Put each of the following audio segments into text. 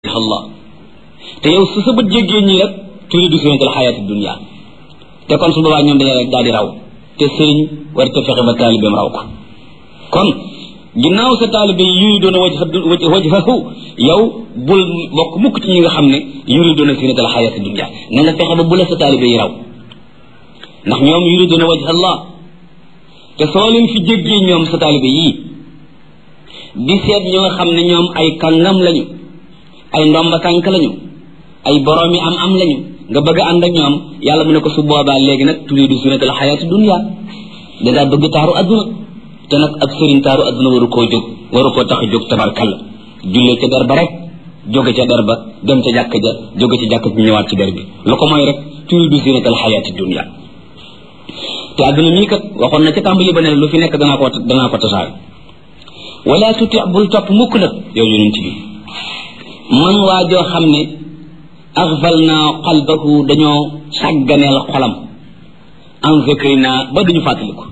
allah te yow su sa bët jéggee ñii rek turidu zinatal xayaati dunia te kon su boobaa ñoom dañu rek daal di raw te sëriñ war te fexe ba taalibeem raw ko kon ginnaaw sa taalibe yuri doon a waj wajhahu yow bul bokk mukk ci ñi nga xam ne yuri doon a zinatal xayaati dunia na nga fexe ba bu la sa taalibe yi raw ndax ñoom yuri doon a wajha allah te soo leen fi jéggee ñoom sa taalibe yii di seet ñoo xam ne ñoom ay kàngam lañu ay ndomba tànk lañu ay boroomi am am lañu nga bëgg a ànd ak ñoom yàlla mu ne ko su boobaa léegi nag turiidu zinatal xayaati dunya dangaa bëgg taaru adduna te nag ab sëriñ taaru adduna waru koo jóg waru koo tax a jóg tabarkalla jullee ca der ba rek jóge ca der ba dem ca jàkk ja jóge ca jàkk ji ñëwaat ci der bi lu ko mooy rek turiidu zinatal xayaati dunya te adduna mii kat waxoon na ca tàmbali ba ne lu fi nekk danaa ko danaa ko tasaare wala tuti bul topp mukk nag yow yonent bi man waa joo xam ne axfal naa qalbahu dañoo sàgganeel xolam an zikrina ba duñu fàttaliku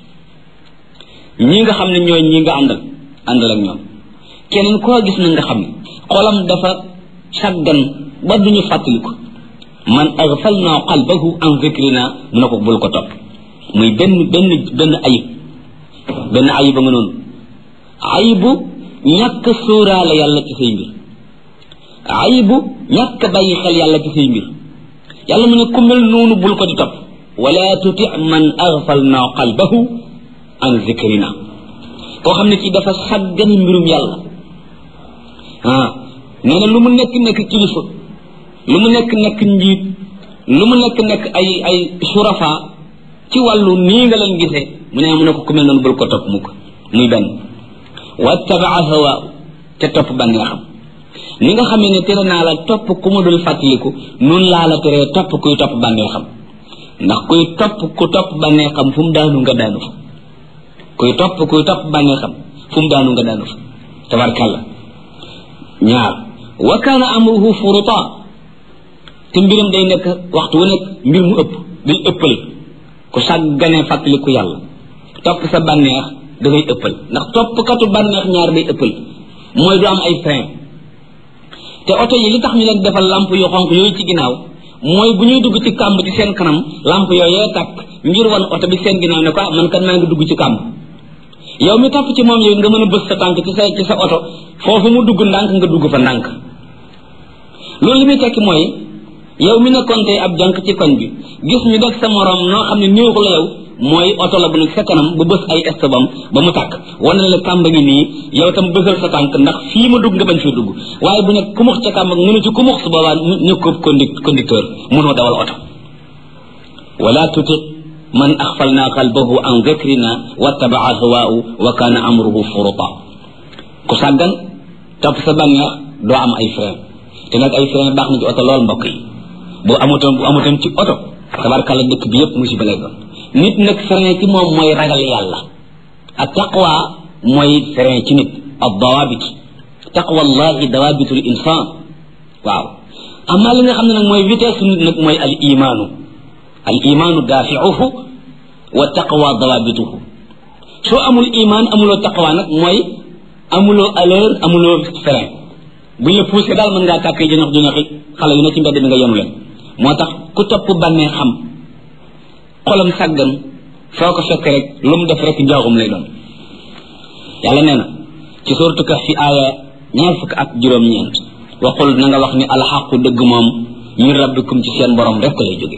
ñi nga xam ne ñooy ñi nga àndal àndal ak ñoom keneen koo gis na nga xam ne xolam dafa sàggan ba duñu fàttaliku man axfal naa qalbahu an zikrina mu ne ko bul ko topp muy benn benn benn ayib benn ayib ba nga noonu ayibu ñàkk sóoraale yàlla ci say mbir ayibu ñàkk bàyyi xel yàlla ci say mbir yàlla mu ne ku mel noonu bul ko di topp wala tuti man aghfalna qalbahu an zikrina koo xam ne ci dafa sàggan mbirum yàlla ah nee na lu mu nekk nekk kilifa lu mu nekk nekk njiit lu mu nekk nekk ay ay surafa ci wàllu nii nga leen gisee mu ne mu ne ko ku mel noonu bul ko topp mukk muy benn wattabaa hawa te topp bànneexam ni nga xamee ne tere naa la topp ku ma dul fàttaliku noonu laa la teree topp kuy topp bànneexam ndax kuy topp ku topp bànneexam fu mu daanu nga daanu fa kuy topp kuy topp bànneexam fu mu daanu nga daanu fa tabarkàlla ñaar wa kaana amruhu furuta te mbiram day nekk waxtu wu nekk mbir mu ëpp day ëppal ku sàgganee fàttaliku yàlla topp sa bànneex da ngay ëppal ndax toppkatu bànneex ñaar day ëppal mooy du am ay frein te oto yi li tax ñu leen defal lamp yu xonq yooyu ci ginnaaw mooy bu ñuy dugg ci kàmb ci seen kanam lamp yooyee tàkk ngir wan oto bi seen ginnaaw ne ko man kat maa ngi dugg ci kàmb yow mi topp ci moom yow nga mën a bës sa tànk ci sa ci sa oto foofu mu dugg ndànk nga dugg fa ndànk loolu li muy tekki mooy yow mi nekkoon tey ab jànk ci koñ bi gis ñu def sa morom noo xam ne néexu la yow mooy oto la bu nekk sa kanam ba bës ay estobam ba mu tàkk wane na la kàmba ngi nii yow tam bësal sa tànk ndax fii ma dugg nga bañ fee dugg waaye bu nekk kumux ca kàmba mënu ci kumux su boobaa ñu ko conducteur mënoo dawal oto wala tuti man axfalna qalbahu an dhikrina wattabaa hawaahu wa kana amruhu furuta ku sàggan topp sa bànneex doo am ay frein te nag ay frein baax na ci oto lool mbokk yi bu amutoon bu amutoon ci oto tabarkàlla dëkk bi yëpp musiba lay doon nit nag frein ci moom mooy ragal yàlla ak taqwa mooy frein ci nit ab dawaabit taqwa allahi dawaabitul insaan waaw amaa li nga xam ne nag mooy vitesse nit nag mooy al imaanu al imaanu daafiuhu wa taqwa dawaabituhu soo amul imaan amuloo taqwa nag mooy amuloo allure amuloo frein buñ la poussé daal mën ngaa tàkkee jënax jënaxi xale yu ne ci mbedd mi nga yenu leen moo tax ku topp bànnee xam xolam sàggan foo ko fekk rek lu mu def rek njaaxum lay doon yàlla nee na ci suuratu Kahf fi aaya ñaar fukk ak juróom-ñeent waxul na nga wax ni alxaqu dëgg moom min rabbikum ci seen borom rek lay jóge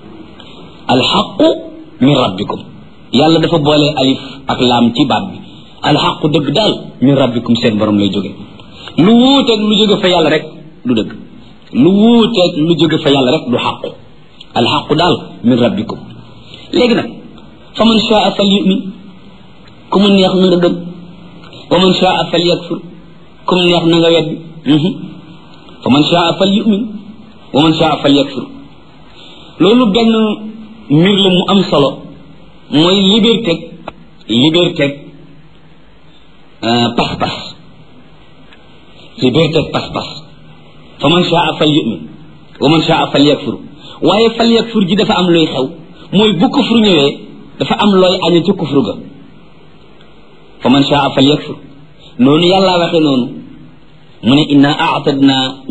alxaqu min rabbikum yàlla dafa boole alif ak laam ci baat bi alxaqu dëgg daal min rabbikum seen borom lay jóge lu wuuteeg lu jóge fa yàlla rek du dëgg lu wuuteeg lu jóge fa yàlla rek du xaqu alxaqu daal min rabbikum léegi nag fa man shaa fal yumin ku mu neex na nga gëm wa man shaa fal yakfur ku mu neex na nga weddi fa man shaa fal yumin wa man shaa fal yakfur loolu benn mbir la mu am solo mooy liberté liberté pas-pas liberté pas-pas fa man shaa fal yumin wa man shaa fal yakfur waaye fal yakfur ji dafa am luy xew mooy bu kufru ñëwee dafa am looy aña ci kufru ga fa man shaa fal yakfur noonu yàlla waxe noonu mu ne inna aatadna